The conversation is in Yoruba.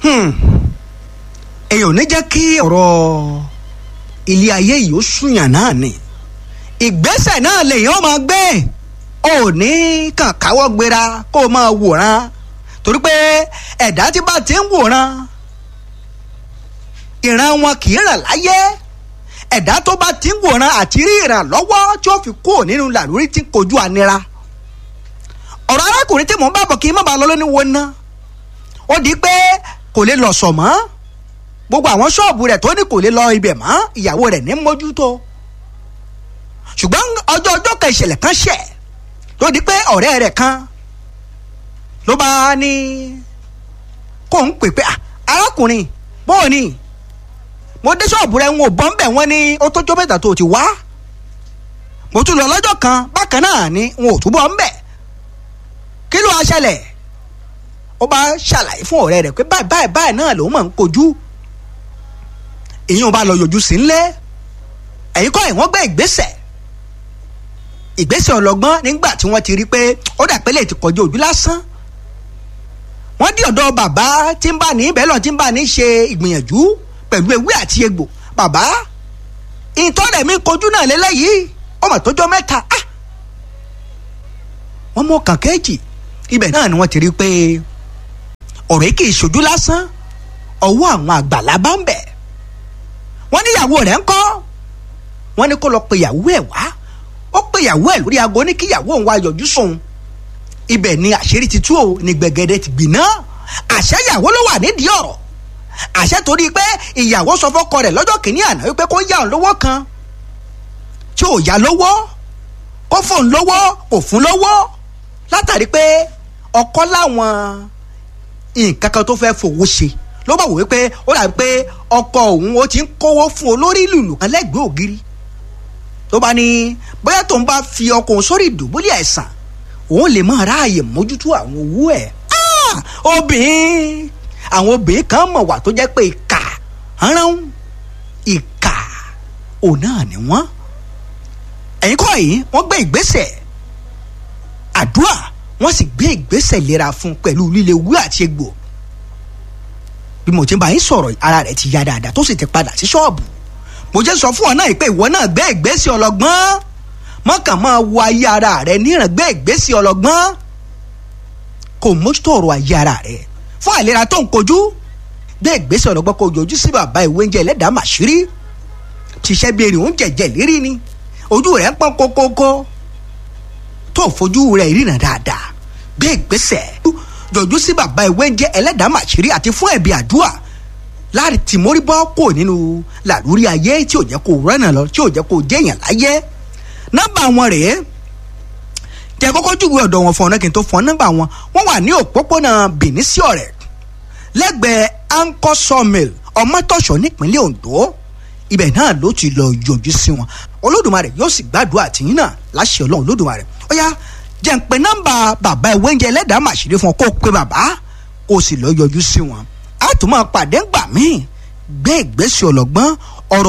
èyàn ò ní jẹ́ kí ọ̀rọ̀ ilé ayé yìí ó súnyàn náà ni ìgbésẹ̀ náà lèyàn máa gbé ò ní kàn káwọ́ gbéra kó o máa wòran torí pé ẹ̀dá tí bá ti ń wòran ìran wọn kì í ràn láyé ẹ̀dá tó bá ti ń wòran àti rí ìrànlọ́wọ́ tí ó fi kúrò nínú làlórí tí ń kojú ànira ọ̀rọ̀ arákùnrin tí mò ń bá bọ̀ kí n má bàa lọ lóní wo ná ó di pé kò lè lọ sọ̀ mọ́ gbogbo àwọn ṣọ́ọ̀bù rẹ̀ tó ní kò lè lọ ibẹ̀ mọ́ ìyàwó rẹ̀ ní mójútó ṣùgbọ́n ọjọ́ ọjọ́ kan ìṣẹ̀lẹ̀ kan ṣẹ̀ ló di pé ọ̀rẹ́ rẹ̀ kan ló bá ní kó ń pè pé arákùnrin bóò ni mo dé ṣọ́ọ̀bù rẹ̀ ń wò bọ́ ń bẹ̀ wọ́n ní ó tó jó mẹ́ta tó ti wá mo tún lọ lọ́jọ́ kan bákan náà ni n ò túbọ̀ ń bẹ̀ kí ló wá ṣẹlẹ̀ ó bá ṣàlàyé fún ọ̀rẹ́ rẹ̀ pé báyìí báyìí báyìí náà lòun máa ń kojú èyí ò bá lọ yọjú sí ńlẹ̀ ẹ̀yin kọ́ ẹ̀ wọ́n gbé ìgbésẹ̀ ìgbésẹ̀ ọlọ́gbọ́n nígbà tí wọ́n ti rí pé ó dà pé lè ti kọjú ojú lásán wọ́n dí ọ̀dọ̀ bàbá tí ń bá ní bẹ́ẹ̀ lọ tí ń bá ní ṣe ìgbìyànjú pẹ̀lú ewé àti egbò bàbá ìtọ́rẹ̀ mi kojú náà lélẹ́yìí ọmọ tó jọ mẹ́ta ah wọ́n mú ọkàn kéèjì ibẹ̀ náà ni wọ́n ti rí pé ọ̀rọ̀ yìí kì í ṣojú lásán ọwọ́ àwọn àgbàlá bá ń bẹ̀ wọ́n ní ìyàwó rẹ̀ ń kọ́ wọ́n ní kó lọ pe ìyàwó ẹ̀ wá ó pe ìyàwó ẹ̀ lórí aago ní kí ìyàwó òun wá yọjú sóun ibẹ̀ ni àṣírí ti tú o ní gbẹ̀gẹ̀dẹ̀ ti gbiná àṣẹ ìyàwó ló wà nídìí ọ̀rọ̀ àṣẹ torí pé ìyàwó sọ fọ́kọ rẹ̀ lọ́jọ́ kìíní àná wípé kó yá òun lówó kan tí ò yá lówó kó fóun lówó kò fún lówó látàrí pé ọkọ láwọn nǹkan kan tó fẹ́ fowó ṣe ló bá wò wípé ó dàbí pé ọkọ òun ó ti ń kówó fún olórí lùlù kan lẹ́gbẹ̀ẹ́ ògiri tó bá ní bóyá tóun bá fi ọkọ òun sórí ìdùbúlẹ̀ àìsàn òun lè máa ráàyè mójútó àwọn owó ẹ̀ obìnrin àwọn obìnrin kan mọ̀ wà tó jẹ́ pé ìkà rán ìkà òun náà ni wọ́n ẹ̀yin kọ́ yìí wọ́n gbé ìgbésẹ̀ àdúrà wọ́n sì gbé ìgbésẹ̀ ìlera fún pẹ̀lú líle ewé àti egbò bí mo ti bá yín sọ̀rọ̀ ara rẹ̀ ti ya dáadáa tó sì ti padà sí ṣọ́ọ̀bù mo jẹ́ sọ fún ọ náà pé ìwọ náà gbé ìgbésẹ̀ ọlọ́gbọ́n mọ́kàn máa wo ayé ara rẹ̀ níran gbé ìgbésẹ̀ ọlọ́gbọ́n kò mójútó ọ̀rọ̀ ayé ara rẹ̀ fún àìlera tó ń kojú gbé ìgbésẹ̀ ọlọ́gbọ́n kò yọjú sí bàbá ìwé oúnjẹ ẹlẹ́dàá màṣírí ṣiṣẹ́ bí erin oúnjẹ jẹ lérí ni ojú rẹ̀ ń pọ́n kókókó tó fojú rẹ̀ ríran dáadáa gbé ìgbésẹ̀ yọjú sí bàbá ìwé oúnjẹ ẹlẹ́dàá màṣírí àti fún ẹ̀bí àdúrà láti tìmórí bọ́ kò nínú làlúrí ayé tí ò jẹ́ kó rẹ́nà lọ tí ò jẹ́ kó jẹ́yàn láyé nọ́mbà wọn rèé tẹ kọ́kọ́ júwe ọ̀dọ̀ wọn fún ọ̀nà kí n tó fún nọ́mbà wọn wọ́n wà ní òpópónà Benin sí ọ̀rẹ́ lẹ́gbẹ̀ẹ́ anchor sawmill ọmọtọ̀ṣọ́ nípínlẹ̀ Ondo ibẹ̀ náà ló ti lọ yọjú sí wọn Olódùmarè yóò sì gbàdúrà tìyín náà láṣẹ Ọlọ́run Olódùmarè ó yá jẹ́ ń pe nọ́mbà bàbá ìwé oúnjẹ ẹlẹ́dàá màṣírí fún ọ kó o pe bàbá kó o sì lọ yọjú sí wọn a tún máa pàdé ńgbà míì gbé ìgbésẹ̀ ọlọ́gbọ́n